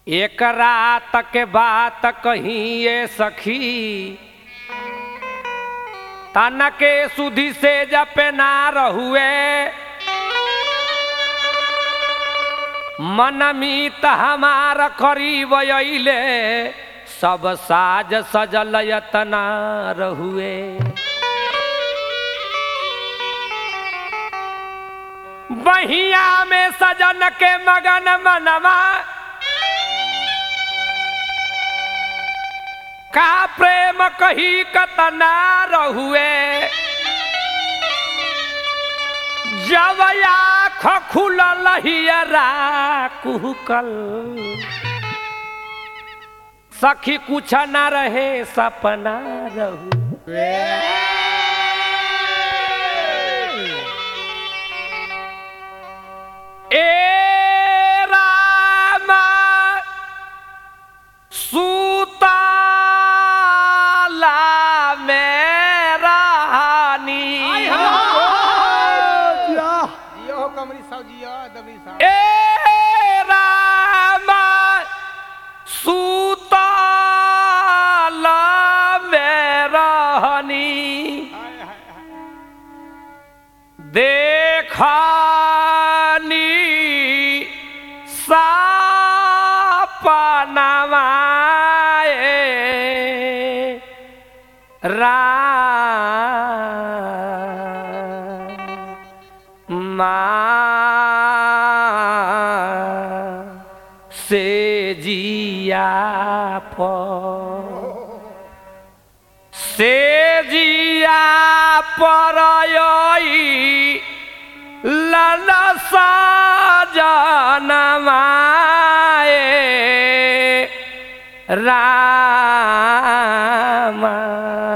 एक रात के बात कही ये सखी तन के सुधि से जपे ना रहुए मन मीत हमार करीब अइले सब साज सजल यतना रहुए बहिया में सजन के मगन मनवा का प्रेम कही कतना रहुए जब आँख खुलल हियरा कुहकल सखी कुछ न रहे सपना रहू ए रामा सुताला में रानी जियो हो कमरी साहब जियो दबरी साहब ए रामा सुताला में रानी हाय हाय हाय देखानी सापनवाए रामा से जिया पर से जिया पर ललसा जनमाए रामा